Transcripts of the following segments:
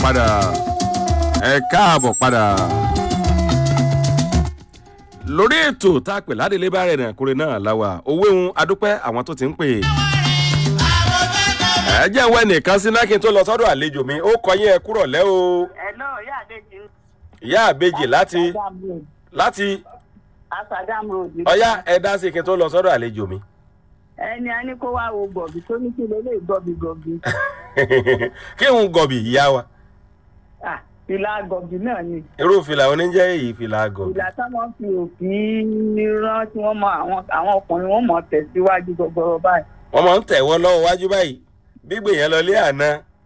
padà ẹ káàbọ̀ padà lórí ètò tá a pè ládélé bá rẹ̀ náà kúrẹ́ náà láwa owó ìhun adúpẹ́ àwọn tó ti ń pè é ẹ jẹ́ ìwé nìkan sí náà kí n tó lọ sọ́dọ̀ àlejò mi ó kọ yín ẹ kúrọ̀ lẹ́ o Hello, ìyá àbèjì. ìyá àbejì láti Asadam Road. láti Asadam Road. ọyá ẹ dá sí kí n tó lọ sọ́dọ̀ àlejò mi Ẹni a ní kó wá wo gọ̀bì tó ní kí lélẹ̀ gọ̀bì gọ̀bì. kí n gọ̀bì ìyá wa Ah, Ìlà gọ̀bì náà ni. irú fìlà oníjẹ́ èyí fìlà gọ̀bì Ìlà táwọn fi òfin rán tí wọ́n mọ àwọn àwọn ọkùnrin wọn mọ̀ tẹ̀síwájú gbogbo báyìí. wọ́n máa ń tẹ̀wọ́ lọ́wọ́ wájú báyìí gbígbé yẹn lọ lé àná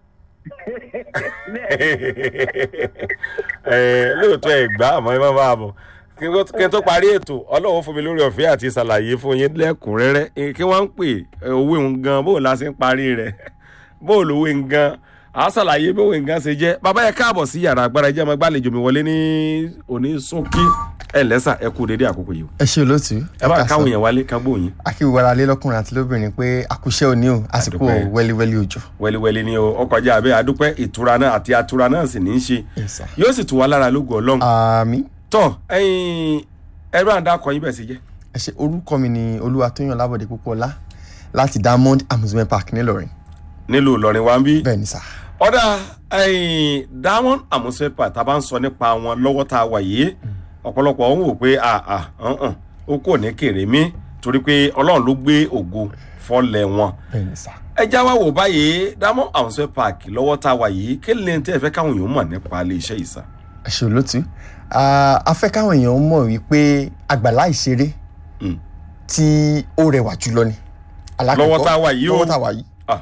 Eh, lóòótọ́ ẹ̀ gbá àmọ́ ẹ má bá a bọ̀ kí n tó- kí n tó parí ètò ọlọ́run fún mi lórí ọ̀fẹ́ àti ṣàlàyé fún yín lẹ́kùnrẹ́rẹ́ Eh, kí wọ́n ń pè eh, owó ń gan bó la ṣe ń parí rẹ̀ bó lówó ń gan à á ṣàlàyé bó ń gan ṣe jẹ́ bàbá yẹn káàbọ̀ sí yàrá agbára jẹ́ ọmọ gbàlejò mi wọlé ní òní sókí ẹ lẹ́sà ẹ kú dédé àkókò yìí o. ẹ ṣe olóòtú ẹ bá káwọn èèyàn wálé ká gbóyin akíwara lé lọ́kùnrin àti lóbìnrin pé àkúṣe òní o àsìkò Àdúpẹ́. wẹ́líwẹ́lí òjò. wẹ́líwẹ́lí ni o ọkọjá abẹ́ adúpẹ́ ìtura náà àti atura náà sì ní í ṣe Yes, sir. yóò sì tù wá lára lógo ọlọ́run àmì tọ ẹyin ẹrú àǹdá kọyìn bẹ́ẹ̀ sì jẹ́ ẹ ṣe orúkọ mi ni olúwatóyàn lábọ̀dé púpọ̀lá láti diamond amusement park nílọrin nílùú ìlọrin wa ń bí. bẹ́ẹ̀ ni sà. ọ̀dà ẹyin diamond amusement park tá a bá ń sọ nípa wọn lọ́wọ́ tá a wà yìí ọ̀pọ̀lọpọ̀ ń wò pé àà hàn ó kò ní kéré mi torí pé ọlọ́run ló gbé ògo fọ́lẹ̀ wọn. bẹ́ẹ̀ ni sà. ẹ já wa wò báyìí diamond amusement park lọ́wọ́ tá a wà yìí kí lè tẹ́ ẹ fẹ́ káwọn èèyàn mọ̀ nípa ilé iṣẹ́ yìí sá. ẹ ṣe olóòtú Ah, a fẹ́ káwọn èèyàn mọ̀ wípé àgbàlá ìṣeré Mm. tí ó rẹwà jùlọ ni. Alákọ̀ọ́kọ́, Lọ́wọ́ tá a wà yìí o. lọ́wọ́ tá a wà yìí. Ah,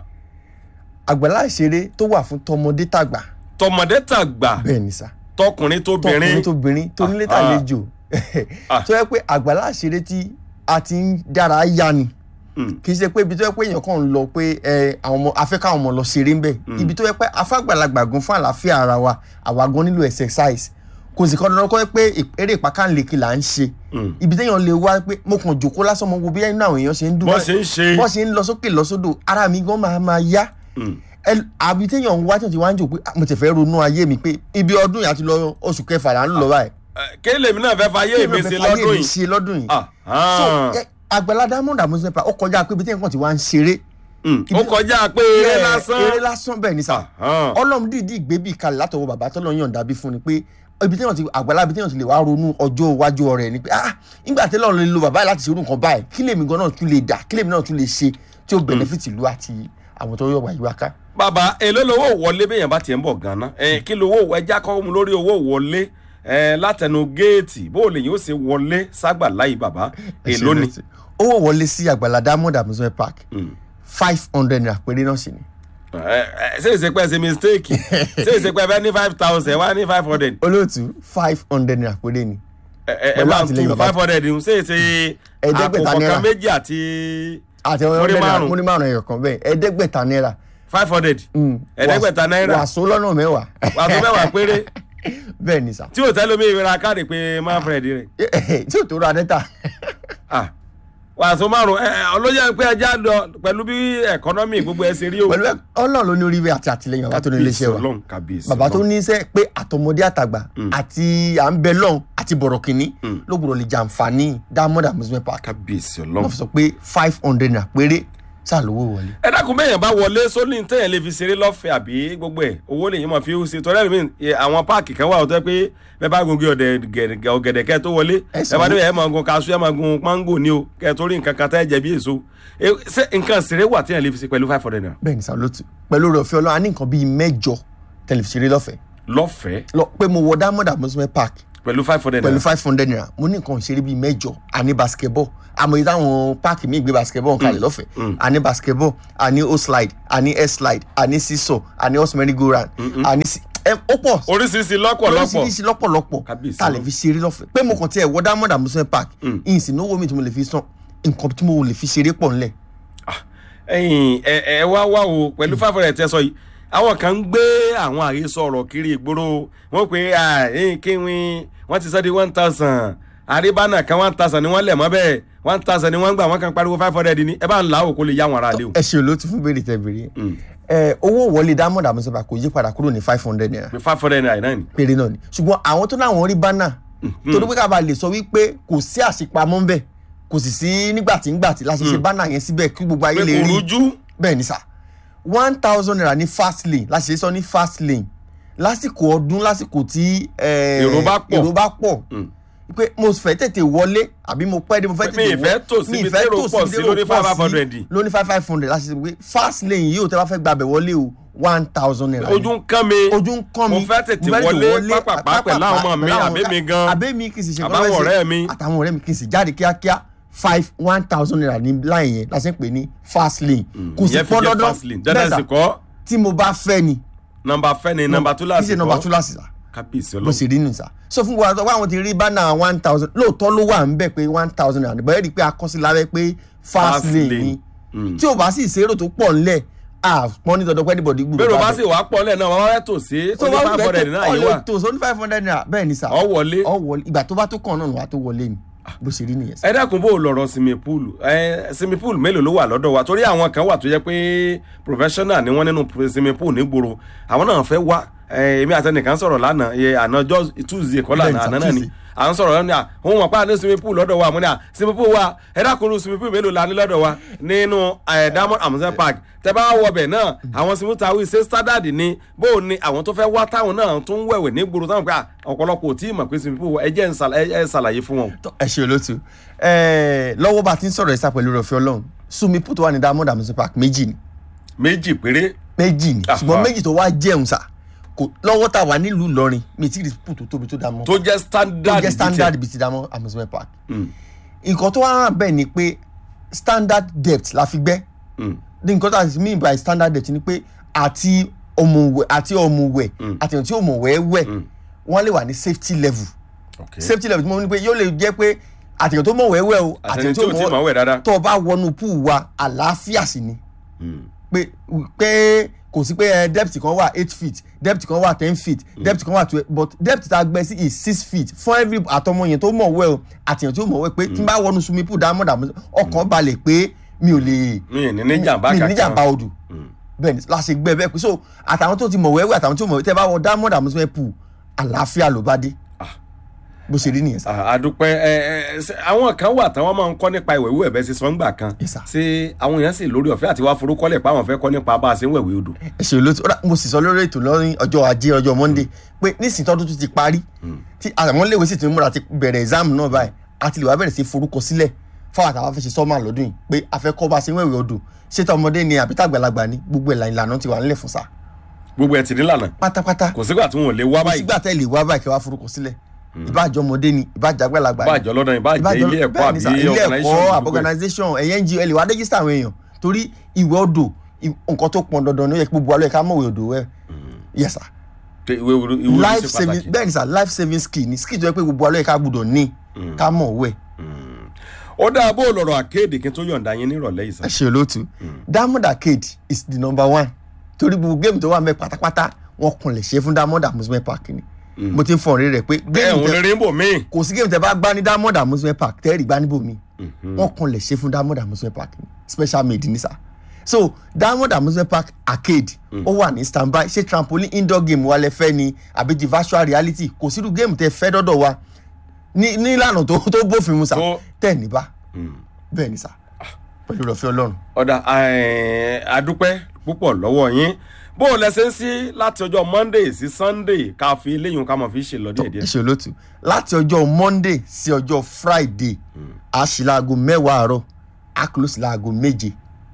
àgbàlá ìṣeré tó wà fún tọmọdé tàgbà tọmọdé tàgbà bẹ́ẹ̀ ni sà. tọkùnrin tóbìnrin tọkùnrin tóbìnrin tó nílé Ah, ah. tàlejò Ah. tó yẹ pé àgbàlá àṣeré tí a ti ń dára yá ni Mm. kì í ṣe pé ibi tó yẹ pé èèyàn kàn ń lọ pé ẹ àwọn ọmọ afẹ́ káwọn ọmọ lọ ṣeré ń bẹ̀ ibi tó yẹ pé afágbàlagbà gan fún àlàáfíà ara wa àwa gan nílò exercise kò sì kọ́ dandan kọ́ pé ì- eré ìpákànlèkì là ń ṣe Mm. ibi téèyàn lè wá pé mo kàn jòkó lásán mo wo bí inú àwọn èèyàn ṣe ń dùn bọ́n ṣe ń ṣe. bọ́n ṣe ń lọ sókè lọ sódò ara mi gan máa máa yá Mm. ẹ- àbí téèyàn ń wá tí wọ́n ti wá ń jò pé "Ah, mo ti fẹ́ ronú ayé mi pé ibi ọdún yìí àti lọ oṣù kẹfà là ń lọ báyìí Eh, kí lèmi náà fẹ́ fayé mi ṣe lọ́dún mi yìí. ṣe lọ́dún yìí Ah, so ah. ẹ, àgbàlá diamond amusement park ó kọjá pé ibi téèyàn kàn ti wá ń ṣeré Mm. ó kọjá pé eré Ẹ, lásán. eré lásán bẹ́ẹ̀ ni sà Ah. ọlọ́run dìídì gbé bí kalẹ̀ látọwọ́ bàbá tọ́lọ́ yàn dábí fún ni pé ibi téèyàn ti àgbàlá ibi téèyàn ti lè wá ronú ọjọ́ iwájú ọ̀rẹ́ ni pé ah nígbà tẹ́lẹ̀ ọ̀run lè lo bàbá yìí láti ṣerú nǹkan báyìí kí lèmi gan náà tún lè dà kí lèmi náà tún lè ṣe tí ó benefit ìlú àti àwọn tó yọ̀ wá yíwá ká. bàbá èló lowó wọlé bẹ́yẹn bá tiẹ̀ ń bọ̀ gan-an ẹ kí lowó ẹja kọ́ mu lórí owó wọlé ẹ látẹnu géètì bó o lè yóò ṣe wọlé ságbà láyé bàbá èló ni. owó wọlé sí àgbàlá diamond amusement park Mm. five hundred naira péré náà sì ni. ẹ ẹ ṣé ìṣe pé ẹ ṣe mistake ṣé ìṣe pé ẹ fẹ́ ní five thousand wá ní five hundred olóòtú five hundred naira péré ni. ẹ ẹ ẹ Pẹ̀lú máa àtìlẹyìn tún bàbá. five hundred ṣé ìṣe Ẹ̀ẹ́dẹ́gbẹ̀ta àpò náírà. kọ̀ọ̀kan méjì àti àti Múrí ọ̀rẹ́ hundred naira márùn-ún. múrí márùn ẹ̀yọ̀ kan bẹ́ẹ̀ ẹ̀ẹ́dẹ́gbẹ̀ta náírà. five hundred Mm. ẹ̀ẹ́dẹ́gbẹ̀ta náírà wàásù lọ́nà mẹ́wàá. wàá tó mẹ́wàá péré bẹ́ẹ̀ ni sà. tí ò tẹ́lẹ̀ mi ìrora káàdì pé manfred rẹ̀ tí ò tó ra dẹ́ta. ah wàásù márùn ẹ ẹ ọlọ́yà pé ẹja lọ pẹ̀lú bí ẹ̀kọ́nọ́mì gbogbo ẹ̀ ṣe rí o. pẹ̀lú ẹ- ọlọ́run ló ní orí àti àtìlẹyìn bàbá tó ní iléeṣẹ́ wa Ọlọ́run kábíyèsí bàbá tó Ọlọ́run. ní iṣẹ́ pé àtọmọdé àtàgbà àti à ń bẹ lọ́hùn àti bọ̀rọ̀ kìnní ló gbọ́dọ̀ lè jàǹfààní diamond amusement park kábíyèsí wọ́n Ọlọ́run. fi sọ pé five hundred naira péré ṣàlówó wọlé. ẹ dákun bẹ́ẹ̀ yẹn bá wọlé sólì tẹ̀yẹ̀ lè fi ṣeré lọ́fẹ̀ẹ́ àbí gbogbo ẹ̀ owó lè yín mọ̀ fi ó ṣe torí ẹ̀mí àwọn páàkì kan wà ó tẹ́ pé bẹ́ẹ̀ bá gungi ọ̀gẹ̀dẹ̀ kẹ́ tó wọlé Ẹ ẹ sanwó. bá débẹ̀ ẹ máa gun kaṣú ẹ máa gun mángò ní o kẹ́ ẹ tó rí nǹkan kan tẹ́ ẹ jẹ bí èso Eh, ṣé nǹkan ṣeré wà tẹ̀yẹ̀ lè fi ṣe pẹ̀lú five hundred naira bẹ́ẹ̀ ni sàlótù pẹ̀lú rẹ̀ ọ̀fẹ́ ọlọ́run a ní nǹkan bíi mẹ́jọ tẹlifíṣeré lọ́fẹ̀ẹ́ lọ́fẹ̀ẹ́ lọ pé mo wọ diamond amusement park pẹ̀lú five hundred pẹ̀lú naira five hundred naira mo ní nǹkan ìṣeré bíi mẹ́jọ a ní basketball àmọ́ yìí táwọn páàkì míì gbé basketball kalẹ̀ lọ́fẹ̀ẹ́ a ní basketball a ní o slide a ní air slide a ní seesaw a ní horse merry go round a ní si- ẹ ó pọ̀ oríṣiríṣi lọ́pọ̀lọpọ̀ oríṣiríṣi lọ́pọ̀lọpọ̀ Kábíyèsí tá a lè fi ṣeré lọ́fẹ̀ẹ́ pé mo kàn tiẹ̀ wọ diamond amusement park ìyìn sí náwó mi tí mo lè fi san nǹkan tí mo lè fi ṣeré pọ̀ ńlẹ̀ ẹ̀yin ẹ ẹ wá wá o pẹ̀lú five hundred tẹ́ sọ yìí àwọn kan ń gbé àwọn àhesọ ọ̀rọ̀ kiri ìgboro wọ́n pé ẹ̀yìn kíwìn wọ́n ti sọ di one thousand àríbánà kan one thousand ni wọ́n lẹ̀ mọ́ bẹ́ẹ̀ one thousand ni wọ́n gbà wọ́n kan pariwo five hundred ni ẹ bá ń là á òkú lè yá wọn ara lé o. ẹ ṣe olóòtú fún béèrè tẹ béèrè ẹ owó wọlé diamond amusement park kò yí padà kúrò ní five hundred naira pé five hundred naira náà ni. péré náà ni ṣùgbọ́n àwọn tó náà wọ́n rí bánà torí pé kábàá lè sọ wípé kò sí àṣepamọ́ ń bẹ̀ kò sì sí nígbàtí ńgbàtí láti ṣe bánà yẹn síbẹ̀ kí gbogbo ayé pé lè kò rí rújú. bẹ́ẹ̀ ni sà one thousand naira ní fast lane láti ṣe sọ ní fast lane lásìkò ọdún lásìkò tí eh, Èrò bá pọ̀. èrò bá pọ̀ Mm. pé mo fẹ́ tètè wọlé àbí mo pẹ́ dé mo fẹ́ Mi tètè ìfẹ́ tò síbi térò pọ̀ sí lórí 500. lóní five five hundred láti ṣe pé fast lane yìí ò tẹ́ bá fẹ́ gbàbẹ̀ wọlé o one thousand naira ni. ojú ń kán mi. ojú ń kán mi mo fẹ́ tètè wọlé pápápá pẹ̀lú àwọn ọmọ mi àbí mi gan. àbí mi kì í sì ṣe Àbáwọn nǹkan fẹ́ ṣe. ọ̀rẹ́ mi. àtàwọn ọ̀rẹ́ mi kì í sì jáde kíákíá five one thousand naira ní line yẹn la ṣe ń pè ní fast lane kò sì ìyẹn fi pọ́n jẹ́ dandan fast lane dandan sà, sì kọ́ tí mo bá fẹ́ ni nọmba fẹ́ ni nọmba tó kì í láti ṣe nọmba kọ́ túláàsì la kábíyèsí bó ọlọ́run. ṣe rí nù sá so fún wa wá àwọn ti rí bánà one thousand lóòótọ́ ló wà ń bẹ̀ pé one thousand naira bẹ́ẹ̀ rí i pé akọsíláwẹ́ pé fast Fast lane lane. ni Mm. tí o bá sì ṣèrò tó pọ̀ ńlẹ̀ àpọ́n ní dandan pé anybody gbúdọ̀ bẹ́ẹ̀ bá bá bẹ̀. sì wàá pọ̀ lẹ̀ náà wọ́n wá tò sí tó oní bá five wù hundred lẹ́tọ̀ náà yìí ọ̀lẹ́ wà tó so ní five hundred naira bẹ́ẹ̀ ni sá ọ wọlé. ọ wọlé ìgbà tó bá tó kàn náà wà tó wọlé ni bó ṣe rí nìyẹn sá. ẹ dákun bó o lọ̀rọ̀ swimming pool ẹ swimming pool mélòó ló wà lọ́dọ̀ wa torí àwọn kan wà tó yẹ pé professional ni wọ́n nínú swimming pool nígboro àwọn náà fẹ́ wá ẹ, èmi àtẹnìkan sọ̀rọ̀ lánàá ẹ, àná ọjọ́ tuesday kọ́ Bẹ́ẹ̀ni, lánàá sir, àná náà ni Tuesday. à ń sọ̀rọ̀ lánàá òun mọ̀ pé àná swimming pool lọ́dọ̀ wa mo ní à swimming pool wa ẹ dákun irú swimming pool mélòó la ní lọ́dọ̀ wa nínú ẹ, diamond amusement park tẹ bá wọ bẹ̀ náà àwọn swimming pool tàwí ṣe standard ni bó o ní àwọn tó fẹ́ wá táwọn náà tún wẹ̀wẹ̀ nígboro táwọn pé à, ọ̀pọ̀lọpọ̀ ò tí ì mọ̀ pé swimming pool ẹ jẹ́ ń ṣàlàyé- ẹ ṣàlàyé fún wọn. Tọ́, ẹ ṣe olóòtú ẹ lọ́wọ́ bá a ti ń sọ̀rọ̀ ẹ̀sà pẹ̀lú ọ̀fẹ́ ọlọ́run sumi put wà ní diamond amusement park méjì ni méjì péré méjì ni Ah, ṣùgbọ́n ah. méjì tó wá jẹun sá kò lọ́wọ́ tá a wà nílùú Ìlọrin mi ti rí put tó tóbi tó diamond tó jẹ́ tó standard jẹ́ bíi standard tiẹ̀. bíi ti diamond amusement park Mm, nǹkan tó wá hàn bẹ́ẹ̀ ni pé standard depth la fi gbẹ́ mm, ní nǹkan tó àti mean by standard depth ni pé àti ọmọwẹ̀ àti ọmọwẹ̀ Mm. àti èèyàn tí ọmọwẹ̀ wẹ̀ mm. wọ́n lè wà ní safety level Okay. safety level tí mo ní pé yóò lè jẹ́ pé àtẹ̀yàn tó mọ̀wẹ̀ wẹ̀ o àtẹni tí o ti mọ̀ wẹ̀ dáadáa. tó o bá wọnú pool wa àlàáfíà sí ni Mm, pé pé kò sí pé ẹ depth kan wà eight feet depth kan wà ten feet depth kan wà twelve but depth tá a gbẹ sí is six feet fún every àtọmọ yẹn tó mọ̀ wẹ̀ o àtẹ̀yàn tó mọ̀ wẹ̀ pé tí n bá wọnú swimming pool dáhùn dàmú ọkàn balẹ̀ pé mi ò lè mi ì ní ní jàmbá mi ò kankan. ní jàmbá odò Mm. bẹ́ẹ̀ ni láṣẹ gbẹ bẹ́ẹ̀ pé so àtàwọn tó ti mọ̀ wẹ́wẹ́ àtàwọn tó mọ̀ wẹ́wẹ́ tẹ́ bá wọ diamond amusement pool àlàáfíà ló bá dé bó ṣe rí nìyẹn sá. Ah, àdúpẹ́ ẹ ẹ ṣe- àwọn kan wà táwọn máa ń kọ́ nípa ìwẹ̀ wíwẹ̀ bẹ́ẹ̀ sí sọ́ngbà kan Yes, sir. ṣé àwọn èèyàn sì lórí ọ̀fẹ́ àti wá forúkọ́lẹ̀ pé àwọn fẹ́ kọ́ nípa bá a ṣe ń wẹ̀wẹ̀ odò. ẹ ṣe olóòtú ọ̀rá mo sì sọ lórí ètò lọ́rin ọjọ́ ajé ọjọ́ monday pé nísìnyí tọ́dún tún ti parí tí àwọn léwe sì ti múra ti bẹ̀rẹ̀ exam náà báyìí a ti lè wá bẹ̀rẹ̀ sí forúkọ sílẹ̀ fáwọn àtàwọn afẹ́ ṣe sọ́mà lọ́dún yìí pé a fẹ́ kọ́ bá a ṣe ń wẹ̀wẹ̀ odò ṣé tọmọdé ni àbí tàgbàlagbà ni gbogbo ẹ̀ ìlànà ti wà nílẹ̀ fún sa gbogbo ẹ̀ ti nílànà pátápátá kò sígbà tí wọn ò lè wá kò báyìí sígbà tẹ́ lè wá báyìí kẹ́ wá forúkọ sílẹ̀ ìbáàjọ́ ọmọdé ni ìbáàjọ́ àgbàlagbà ni bá àjọ lọ́dọ̀ yìí bá àjẹ́ ìbájọ́- ilé ẹ̀kọ́ bẹ́ẹ̀ ni àbí sà, ilé ẹ̀kọ́ organisation àbí gbogbo ẹ̀. organisation ẹ̀yẹ́ ngo ẹ̀ lè wá rẹ́gísítà àwọn èèyàn torí ìwé odò ì- nǹkan tó pọn dandan ni ó yẹ kí gbogbo alẹ́ ká mọ̀wé odò ẹ̀ yes sir Pé ìwé ìwé ìwé life ṣe saving pàtàkì. bẹ́ẹ̀ ni sà life saving skill ni skill tó yẹ pé gbogbo alẹ́ ká gbọ́dọ̀ ní ká mọ̀wé ó dáa bó lọ̀rọ̀ àkéèdè kí n tó yọ̀ǹda yín nírọ̀lẹ́ yìí ẹ sàn. ṣe olóòtú diamond arcade is the number one torí gbogbo géèmù tó wà mẹ́ pátápátá wọn kàn lè ṣe fún diamond amusement park ni mo ti ń fọ̀n rí rẹ̀ pé bẹ́ẹ̀ géèmù òun tẹ- lè rí bò míì. kò sí géèmù tẹ bá gbá ní diamond amusement park tẹ́rì gbá níbò mi wọn kàn lè ṣe fún diamond amusement park ni special made ní sà so diamond amusement park arcade ó wà ní standby ṣé trampoline indoor game wa lẹ fẹ́ ni àbí ti virtual reality kò sírú géèmù tẹ fẹ́ dọ́dọ̀ wa ní nílànà tó tó bófin mu sà Tó- tẹ̀ ní bá bẹ́ẹ̀ ni sà pẹ̀lú ìrọ̀fẹ́ ọlọ́run. ọ̀dà eh, adúpẹ́ púpọ̀ lọ́wọ́ yín bó o lẹ́sẹ̀ ń sí láti ọjọ́ monday sí sunday ká fi eléyìí ká mọ̀ fi ṣe lọ díẹ̀ ẹ díẹ̀. ṣe olóòtú láti ọjọ́ monday sí ọjọ́ friday a ṣí láago mẹ́wàá àárọ̀ a close láago méje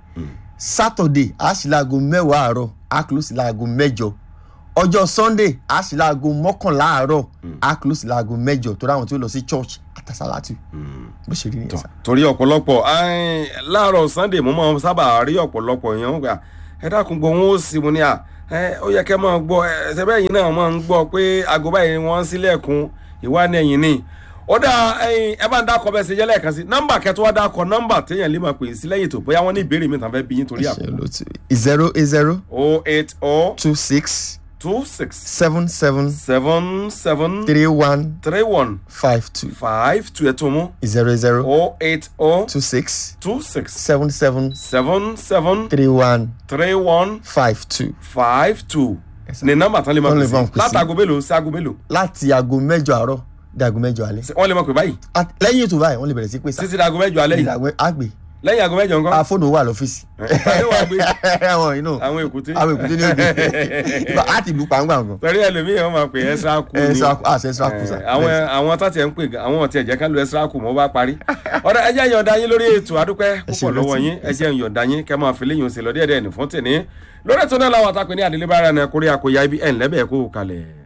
saturday a ṣí láago mẹ́wàá àárọ̀ a close láago mẹ́jọ ọjọ́ sunday a ṣí láago mọ́kànlá àárọ̀ a close láago mẹ́jọ torí àwọn tí ó lọ sí church àtàsálàtù bó ṣe rí nìyẹn sá. torí ọ̀pọ̀lọpọ̀ eh, láàárọ̀ sunday mo máa ń sábà rí ọ̀pọ̀lọpọ̀ èèyàn gbà ẹ dákun gbọ́ wọn ó sì mo ní à ẹ, ó yẹ kẹ́ máa gbọ́ ẹ ṣẹ́bẹ́ yìí náà máa ń gbọ́ pé aago báyìí wọ́n sílẹ̀kùn ìwá ní ẹ̀yìn ni ó dá ẹyin ẹ bá ń dákọ bẹ́ẹ̀ ṣe jẹ́ lẹ́ẹ̀kan sí nọ́mbà kẹtọ́ wá dákọ nọ́mbà téèyàn lè máa pè sí lẹ́yìn tó bóyá wọ́n ní ìbéèrè mi tàn fẹ́ bí yín torí ẹ ṣe àpò olóòtú zero eight zero o eight o two six two six seven seven seven seven three one three one five two five two ẹ̀ tó mú zero zero oh eight oh two six two six seven seven seven seven three one three one five two. five two Yes, sir. ní nọ́mbà tán lè máa Tán pè lè máa sí pè sí. látago mélòó sí aago mélòó láti aago mẹ́jọ àárọ̀ di aago mẹ́jọ alẹ́. Ṣé wọ́n lè máa pè báyìí At- lẹ́yìn ètò báyìí wọ́n lè bẹ̀rẹ̀ sí pé sá. títí di aago mẹ́jọ alẹ́ yìí àgbè lẹ́yìn aago mẹ́jọ nǹkan afóònù wà lọ́fíìsì. tàbí wàá gbé àwọn inú àwọn èkúté àwọn èkúté ní òde ìgbà á ti lù pàǹgbà gan. torí ẹlòmíì wọn máa pè ẹsẹ kù ẹ ni sá àṣẹ sá kù sá. Eh, àwọn àwọn tó tiẹ̀ ń pè gan- àwọn tiẹ̀ jẹ́ ká lu ẹsẹ kù mọ́ bá parí ọ̀dọ̀ ẹ jẹ́ yọ̀ǹda yín lórí ètò àdúpẹ́ ṣe púpọ̀ lọ́wọ́ rántí. yín ẹ jẹ́ yọ̀ǹda yín kẹ́ máa fi léyìn òsè lọ díẹ̀díẹ̀ ní fún tèmi lórí ètò náà làwọn àtàkùn ní àdélébára náà kórè àkóyá ibi ẹ̀ ńlẹ́bẹ̀ẹ́ kó kalẹ̀.